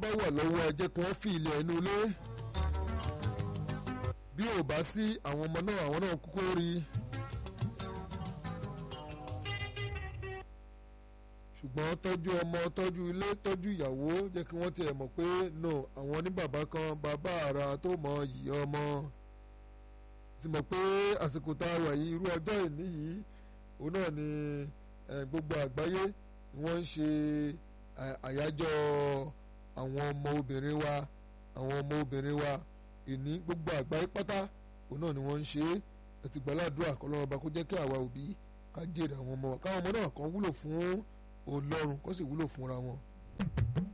bá wà lọ́wọ́ ẹ jẹ́ kí wọ́n fi ilẹ̀ inú ilé bí ò bá sí àwọn ọmọ náà àwọn náà kúkú rí i. ṣùgbọ́n tọ́jú ọmọ tọ́jú ilé tọ́jú ìyàwó jẹ́ kí wọ́n tiẹ̀ mọ̀ pé no àwọn ní bàbá kan bàbá ara tó mọ yìí ọmọ ti mọ̀ pé àsìkò tá a wà yìí irú ọjọ́ ìní yìí òun náà ni gbogbo àgbáyé ni wọ́n ń ṣe àyájọ́ àwọn ọmọ obìnrin wa àwọn ọmọ obìnrin wa ìní gbogbo àgbáyé pátá òun náà ni wọ́n ń ṣe é ẹ ti gbàládùn àkọlọ́wọ́ bá kó jẹ́ kí àwa òbí ká jèrè àwọn ọmọ káwọn ọmọ náà kan wúlò fún Ọlọ́run kó sì wúlò fúnra wọn.